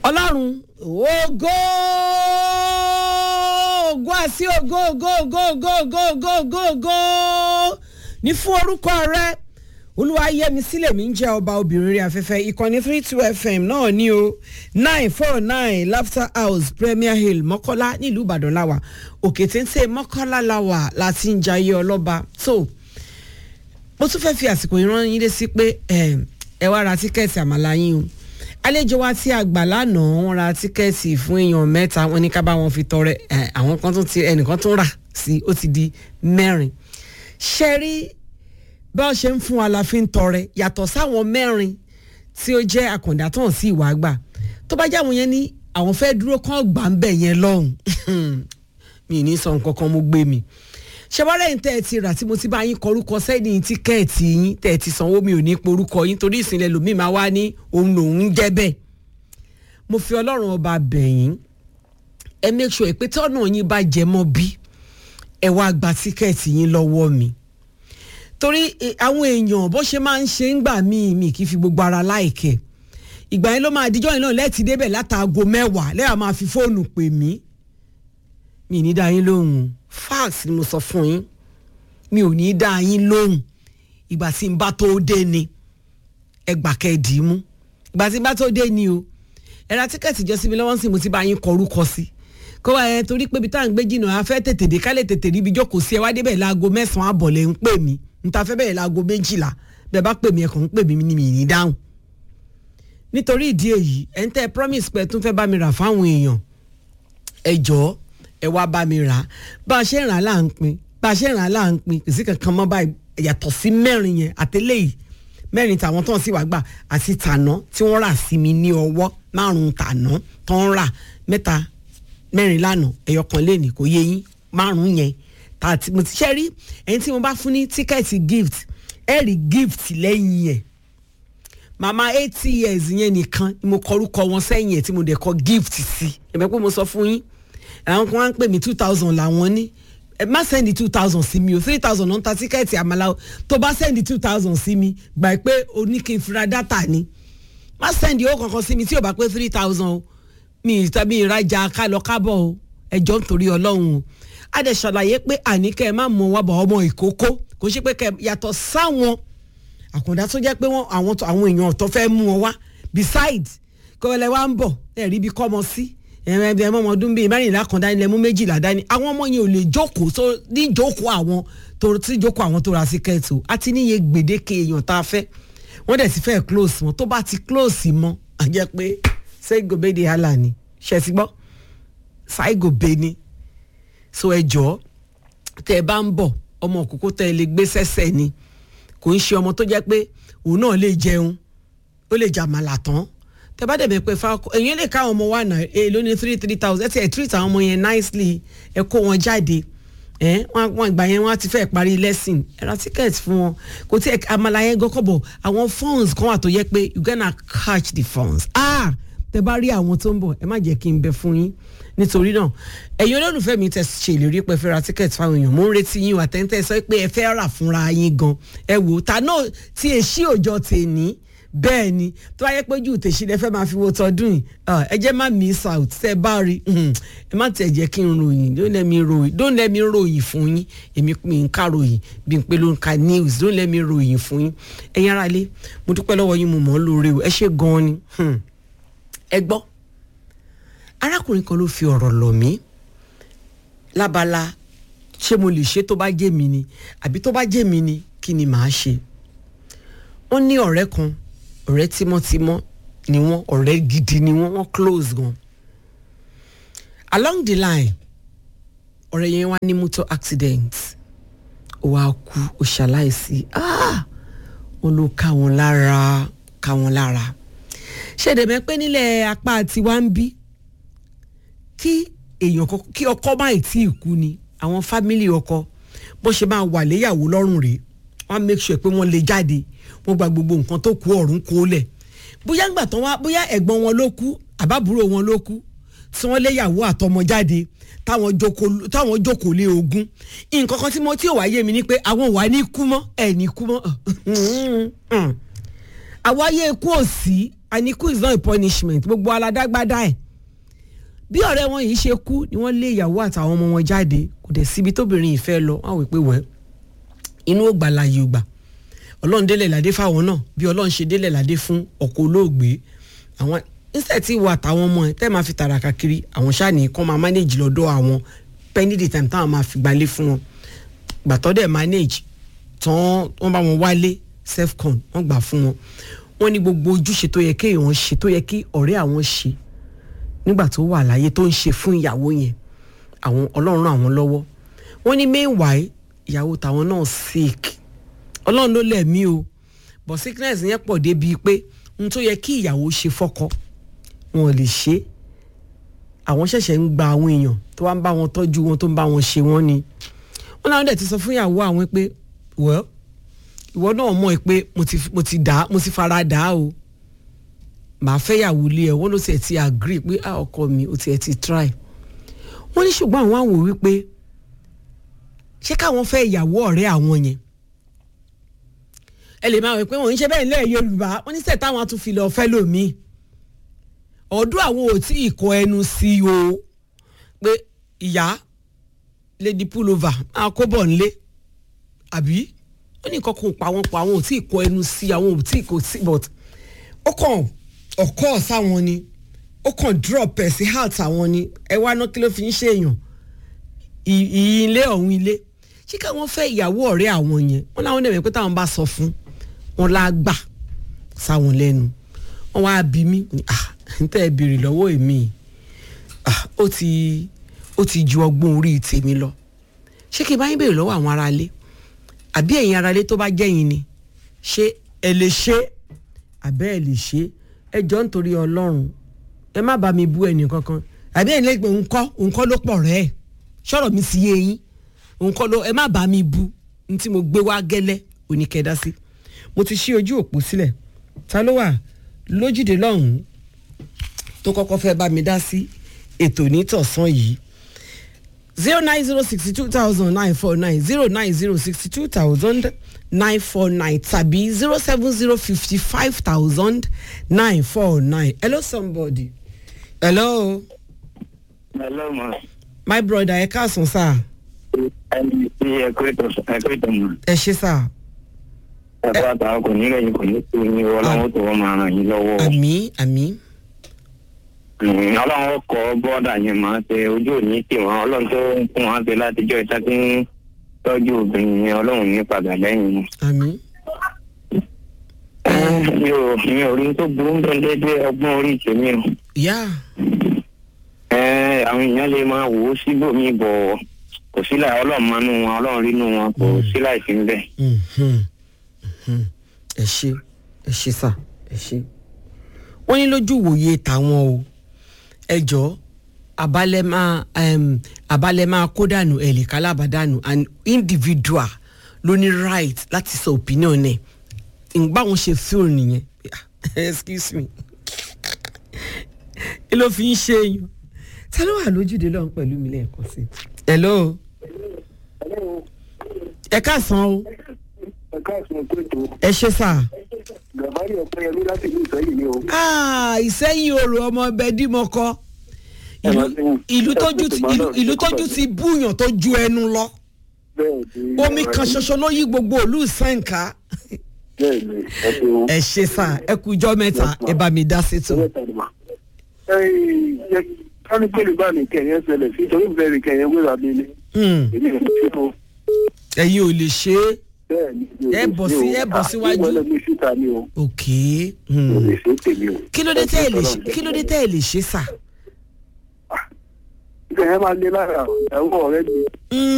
ọlọ́run ògo ògo àti ògo ògo ògo ògo ògo ògo ògo ògo ní fún orúkọ rẹ olúwayẹmí sílẹ̀ mi ń jẹ́ ọba obìnrin rí afẹ́fẹ́ ìkànnì three two fm náà ní o nine four nine laughter house premier hill mọ́kọ́lá nílùú ìbàdàn láwà òkè téńté mọ́kọ́lá láwà láti ń jayé ọlọ́ba tó mo tún fẹ́ fi àsìkò yìí rán yín lé sí pé ẹ wá ra tíkẹ́ẹ̀tì àmàlà yín o àlejò wa tí a gbà lánàá wọn ra tíkẹ́ẹ̀tì fún èèyàn mẹ́ta wọn ní ká bá wọn fi tọrẹ àwọn kan tún ti ẹnìkan tún rà sí ó ti di mẹ́rin ṣe rí bí wọ́n ṣe ń fún wa la fi ń tọrẹ yàtọ̀ sáwọn mẹ́rin tí ó jẹ́ àkàndá tó hàn sí ìwà àgbà tó bá jáwọn yẹn ní àwọn fẹ́ dúró kán gbà ń bẹ̀ yẹn lọ́hùn mi ní sọ nǹkan kan mo gbé mi ṣe wá lẹ́yìn tẹ́ ẹ ti rà tí mo ti bá yín kọrúkọ sẹ́yìn tíkẹ́ẹ̀tì yín tẹ́ ẹ ti sanwó mi ò ní porúkọ yín torí ìsìnlẹ̀ lòmíì máa wá ní òun lòun ń jẹ́ bẹ́ẹ̀ mo fi ọlọ́run ọba bẹ̀yìn ẹ make sure pé tọ́nà yín bá jẹ mọ́ bí ẹ wá gba tíkẹ́ẹ̀tì yín lọ́wọ́ mi torí àwọn èèyàn bó ṣe máa ń ṣe ń gbà míì mi kì í fi gbogbo ara láìkẹ́ ìgbà yẹn ló máa díjọ́ yẹn náà lẹ́ẹ̀tì débẹ̀ látàgò mẹ́wàá lẹ́yà máa fi fóònù pè mí mi ní dá yín lóhùn fax ni mo sọ fún yín mi ò ní dá yín lóhùn ìgbà tí n bá tó dé ni ẹ gbà kẹ́ ẹ dì í mú ìgbà tí n bá tó dé ni o ẹ ra tíkẹ́ẹ̀tì jọ sí mi lọ́wọ́ sí mo ti bá yín kọ orúkọ sí kó wá ẹ torí pé ibi tá à ń gbé jìnnà a fẹ́ tètè dé ká lè tètè ríbi jókòó sí ẹ wá débẹ̀ láago mẹ́sàn-án àbọ̀ lẹ́ ń pè mí n ta fẹ́ bẹ̀rẹ̀ láago méjìlá bẹ́ẹ̀ bá pè mí ẹ kàn ń pè mí ní mi ní dáhùn nítorí ìdí èyí ẹ̀ ń tẹ́ promise pé ẹ tún fẹ́ bá mi rà fáwọn èèyàn ẹ jọ̀ọ́ ẹ wá bá mi rà á bá a ṣe rà á là ń pin bá a ṣe rà á là ń pin kò sí kankan mọ́ báyìí yàtọ̀ sí mẹ́rin yẹn àtẹlẹ́yìí mẹ́rin tàwọn tó ń sì wá gbà àti tàná tí wọ́n rà sí mi ní ọwọ́ márùn-ún tàná tó ń rà mẹ́ta mẹ́rin lánàá ẹ̀yọ kan léènì kò yé yín márùn-ún yẹn tààtì mo ti ṣe rí ẹni tí mo bá fún ní tíkẹ́ẹ̀tì gift ẹ rí gift lẹ́yìn yẹn màmá eighty years yẹn nìkan ni mo kọrúkọ wọn sẹ́yìn ẹ̀ tí mo dẹ̀ kọ gift sí ẹ̀mẹ́ pé mo sọ fún yín àwọn kan wá ń pè mí two thousand làwọn ní ẹ má sẹ́ndì two thousand sí mi o three thousand náà ń ta tíkẹ́ẹ̀tì àmàlà o tó bá sẹ́ndì two thousand sí mi gbà pé o ní kí n fira dátà ni má sẹ́ndì owó kankan sí mi tí o bá pé three thousand o mi ìtàbí ìrajà kálọ kábọ̀ o ẹjọ́ nítorí ọlọ́run o a dẹ̀ ṣàlàyé pé àníkẹ́ ẹ má mọ wá bọ̀ ọmọ ìkókó kò ṣe pé kẹ yàtọ̀ sáwọn àkàndá tó jẹ́ pé wọ́n àwọn àwọn èèyàn tó fẹ́ mú wọn wá besides kọ́wẹ́lẹ́ wa ń bọ̀ ẹ̀rí bí kọ́mọ sí ẹ̀rẹ́ ẹ̀mọ́ ọmọ ọdún bíi mẹ́rìnlá kan dání lẹ́mú méjìlá dání àwọn ọmọ yẹn ò lè jókòó tó ní jókòó àwọn tó tí jókòó àwọn tó ra síkẹ́ẹ̀tì o àti níye gbèdéke èèyàn tá a fẹ́ wọ́n dẹ̀ ti fẹ́ close mọ́ tó bá ti close mọ́ à jẹ́ pé sẹ́gòbé di hàlà ni ṣe ti gbọ́ ṣáìgòbé ni so ẹ jọ tẹ ẹ bá ń bọ̀ ọmọ òkókó tẹ ẹ lè gbé sẹ́sẹ̀ ni kò ń ṣe ọmọ tó jẹ́ pé òun náà lè jẹun ó lè jàmàlà tán tẹ bá dẹ̀bẹ̀ pé fáko èyàn lè ká ọmọ wa náà èyí ló ní three three thousand ẹ ti ẹ̀ treat àwọn ọmọ yẹn nicely ẹ kó wọn jáde ẹ wọn ìgbà yẹn wọn ti fẹ́ parí lesson ẹ ra ticket fún wọn kò tí ẹ àmàlà yẹn gọ́kọ̀bọ̀ àwọn funds kan wà tó yẹ pé you gonna catch the funds ah tẹ bá rí àwọn tó ń bọ̀ ẹ má jẹ́ kí n bẹ fún yín nítorí náà ẹ̀yin olólùfẹ́ mi tẹ ṣe ìlérí pé fẹ́ ra ticket fáwọn èèyàn mo ń retí yín àtẹ̀ntẹ̀ sọ pé ẹ fẹ́ rà fúnra yín gan ẹ wò ó ta náà tí èsì òjò tèní bẹ́ẹ̀ ni tó bá yẹ pé ojú tèṣí lẹ fẹ́ máa fi wo tọdún yìí ẹ jẹ́ má miss out tẹ́ bá rí ẹ má tẹ̀ jẹ́ kí n ròyìn don't let me ròyìn don't let me ròyìn fún yín èmi mi ń ká ròyìn bí n pé ló ń ka news don't let me ròyìn fún yín ẹ̀yin ará ilé mo dúpẹ́ lọ́wọ́ yín mo mọ̀ ọ́ lóore o ẹ ṣe gan-an ni ẹ gbọ́ arákùnrin kan ló fi ọ̀rọ̀ lọ̀ mí lábala ṣé mo lè ṣe tó bá jẹ́ mi ni àbí tó bá jẹ́ mi ni kí ni màá ṣe wọ́n ní ọ̀rẹ́ kan ọ̀rẹ́ tímọ́tímọ́ ni wọ́n ọ̀rẹ́ gidi ni wọ́n wọ́n close gan along the line ọ̀rẹ́ yẹn wá ní motor accident ó wá kú ó ṣaláìsí wọ́n ló ká wọn lára ká wọn lára ṣèdèmẹ́ pé nílẹ̀ apá tiwa ń bí kí èèyàn kí ọkọ má ì tí ì kú ni àwọn fámìlì ọkọ bó ṣe máa wà léyàwó lọ́rùn rèé wọ́n á make sure pé wọ́n lè jáde wọ́n gba gbogbo nǹkan tó kú ọ̀run kó lẹ̀ bóyá ńgbà tán wá bóyá ẹ̀gbọ́n wọn ló kú àbábúrò wọn ló kú tí wọ́n léyàwó àtọmọ jáde táwọn jókòó táwọn jókòó lé ogún nǹkan kan tí mo tí ò wá yé mi ni pé àwọn wà ní kú mọ́ ẹ̀ ní kú mọ́ àwa ayé ikú ò sí and ikú is not a punishment gbogbo aládágbádá ẹ̀ bí ọ̀rẹ́ wọn yìí ṣe kú ni wọ́n lé ìyàwó àtàwọn ọmọ wọn jáde kò dẹ̀ síbi tóbìnrin yìí fẹ́ lọ wọ́n á wí pé wẹ́ẹ́ inú ò gbà láàyè ò gbà ọlọ́run délẹ̀ ládé fáwọn náà bí ọlọ́run ṣe délẹ̀ ládé fún ọkọ̀ olóògbé àwọn instead tí ìwà àtàwọn ọmọ ẹ tẹ́ máa fi tàràkà kiri àwọn ṣáàní kan máa manage lọ́dọ̀ àwọn penny the time táwọn máa fi gbalé fún wọn gbàtọ́ dẹ̀ manage tán wọ́n bá wọn wálé selfcon wọ́n gbà fún wọn wọ́n ní gbogbo ojúṣe tó yẹ kéèyàn ṣe tó yẹ kí ọ̀rẹ́ àwọn ṣe nígbà tó wà láyé tó ń ṣe fún ìyàwó yẹn àwọn ọlọ́run ràn àwọn lọ́wọ́ wọ́n ní meanwhile ìyàwó tàwọn náà sick ọlọ́run ló lẹ̀mí o but sickness yẹn pọ̀ débi pé n tó yẹ kí ìyàwó ṣe fọ́kọ wọn ò lè ṣe é àwọn ṣẹ̀ṣẹ̀ ń gba àwọn èèyàn tó wá ń bá wọn tọ́jú wọn tó ń bá wọn ṣe wọ́n ni wọ́n láwọn dẹ̀ ti sọ fún ìyàwó àwọn pé well ìwọ náà mọ̀ ẹ́ pé mo ti mo ti dà mo ti fara dà á o màá fẹ́ yàwó lé ẹ wọ́n ló tiẹ̀ ti agree pé ah ọkọ mi ó tiẹ̀ ti try wọ́n ní ṣùgbọ́n àwọn àwò wípé ṣé káwọn fẹ́ ìyàwó ọ̀rẹ́ àwọn yẹn ẹ lè máa wẹ̀ pé wọ́n ń ṣe bẹ́ẹ̀ nílẹ̀ Yorùbá wọ́n ní sẹ́ẹ̀ táwọn tún fi lọ fẹ́ lómi ọdún àwọn ò tí ì kọ ẹnu sí o pé ìyá lady pullover máa kó bọ̀ nílé àbí wọ́n ní nǹkan kan pa wọ́n pa àwọn ò tí ì kọ ẹnu sí àwọn ò tí ì kọ sí but ó kàn ọ̀kọ́ sáwọn ni ó kàn drop ẹ̀ sí heart àwọn ni ẹ wá ná kí ló fi ń ṣèyàn ilé ọ̀hún ilé ṣé káwọn fẹ́ ìyàwó ọ̀rẹ́ àwọn yẹn wọ́n láwọn dẹ̀ mọ̀ pé táwọn bá sọ fún wọn lágbà sáwọn lẹ́nu wọ́n wá bí mi ah n tẹ́ ẹ béèrè lọ́wọ́ èmi ah ó ti ó ti ju ọgbọ́n orí tèmi lọ ṣé kí n bá yín béèrè lọ́wọ́ àwọn aráalé àbí ẹ̀yin aráalé tó bá jẹ́yìn ni ṣé ẹ lè ṣe àbẹ́ ẹ lè ṣe ẹ jọ nítorí ọlọ́run ẹ má bá mi bú ẹnì kankan àbí ẹ̀yin lẹ́gbẹ̀ẹ́ ńkọ́ ńkọ́ ló pọ̀ rẹ́ ẹ̀ sọ̀rọ̀ mi sí yé yín ńkọ́ ló ẹ má bá mi bú ní tí mo gbé wá gẹ́lẹ́ oníkẹ́dá sí mo ti ṣí ojú òpó sílẹ̀ ta ló wà lójúde lọ́hùn-ún tó kọ́kọ́ fẹ́ bá mi dá sí ètò nítọ̀sán yìí zero nine zero sixty two thousand nine four nine zero nine zero sixty two thousand nine four nine tàbí zero seven zero fifty five thousand nine four nine hello somebody hello hello ma. my brother ẹ káàsán sá ẹni tí ẹ kó ètò ẹ kó ètò mọ. ẹ ṣe sá ẹ bá ta kò ní lẹ́yìn kò ní kú ní ọlọ́run tó wọ́n máa ràn yín lọ́wọ́. àmì àmì Mm, ọlọ́run kọ bọ́ọ̀dà yẹn máa ṣe ojú òní tì wọ́n ọlọ́run tó ń fún wọn ṣe látijọ́ ìta tí ń tọ́jú obìnrin yẹn ọlọ́run ní padà lẹ́yìn wọn. àmì mi ò mi ò rí tó burú ń bẹ dédé ọgbọ́n orí tèmi o. yá Ẹ, àwọn èèyàn lè máa wò ó síbòmí bọ̀ kò sí láì ọlọ́run máa nú wọn ọlọ́run rí nú wọn kò sí láì sí ń bẹ̀. mhm, mhm. ẹ ṣe ẹ ṣe sá ẹ ṣe wọ́n ní lójú ìwòye tàwọn o ẹ jọ abalẹ̀ máa um, abalẹ̀ máa kó dànù ẹ̀lẹ́ka lábàdànù an individual ló ní right láti sọ opinion ẹ̀ ìgbà wọn ṣe fíìl nìyẹn excuse me kí ló fi ń ṣe èèyàn ta ló wà lójúde lọ́hùn pẹ̀lú mi lẹ́ẹ̀kan sí i. hello ẹ káàsán o ẹ̀ka àsùnwọ̀n tó ètò ẹ ṣe sá. gàbárì ọ̀pẹ̀yẹmí láti ìlú ìsẹ́yìn ni o. Ah, ìsẹ́yìn orò ọmọ ọbẹ̀ dímọ̀kọ Ẹ máa ṣe- ìlú tójú ẹ ti máa ìlú náà ìlú ṣe kọ́ tójú pẹ̀lú. ti búyàn tó ju ẹnu lọ bẹ́ẹ̀ ni omi kan ṣoṣo ló yí gbogbo òlú sẹ́ǹkà bẹ́ẹ̀ ni ẹ ṣe o. ẹ ṣe sá ẹ kú ijọ́ mẹ́ta ẹ bá mi dá sí tó. kánú pẹ̀lú bá mi kẹ̀yẹ́ ṣẹlẹ̀ sí torí bẹ́ẹ̀ ni kẹ̀yẹ́ wéra mi ni. Hmm, èmi ò ṣe o. ẹ̀yin ò lè ṣe é bẹ́ẹ̀ ni mi ò Ẹ lè bọ̀ ṣe sí- o. ẹ bọ̀ Ah, síwájú. ìwọ lọ mi síta ni o. ok mi ò hmm. lè ṣe é tèmi o. kí ló dé tẹ́ ẹ lè ṣe kí ló dé tẹ́ ẹ lè ṣe sá. kẹ̀yẹ́ máa lé lára ìyàwó ọ̀rẹ́ mi. Hmm,